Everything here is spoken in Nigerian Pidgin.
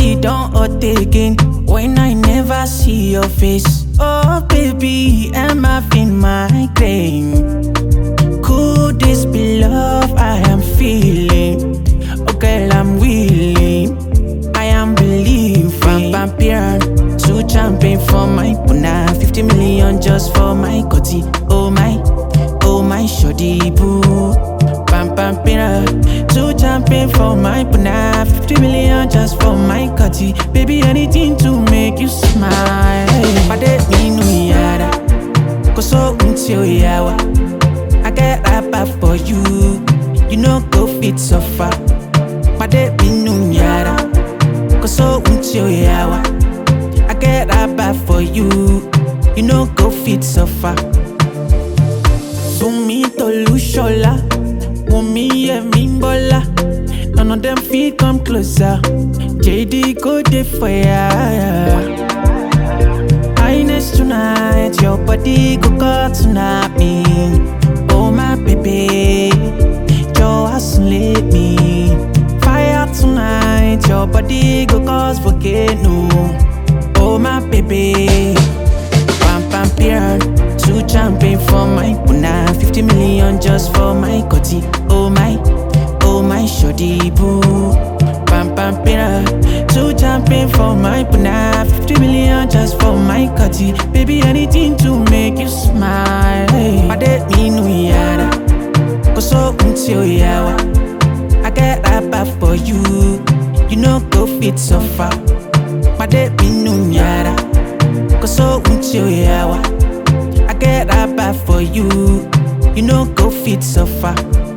body don't hurt again when I never see your face. Oh baby, am I feeling migraine? Could this be love I am feeling? Oh girl, I'm willing. I am believing. Vampire, two champion for my puna. 50 million just for my cutty. Oh my, oh my shoddy boo. Pam pam pina, two champion for my puna. 50 million just for my cutty. Baby, anything to make you smile. Pade mi nu yara, koso until yawa. I get rapper for you, you know go fit suffer. Pade mi nu yara, koso until yawa. I get rapper for you, you know go fit suffer. Bumi Tolushola, Wumi Yemimbola. None of them feet come closer. JD go there for ya. Highness tonight, your body go cut tonight me. Oh my baby, your ass let me. Fire tonight, your body go cause volcano. Oh my baby. Pam pam piran, two champion for my puna, 50 million just for my cutty. Oh my, oh my shoddy boo. Pam pam piran, two champion for my puna, 50 million just for my cutty. Baby, anything to make you smile. Pade mi nu yara, koso until yawa. I get rapper for you, you know go fit suffer. Pade mi nu yara. Koso until yawa. I get rapper for you. You know go fit suffer.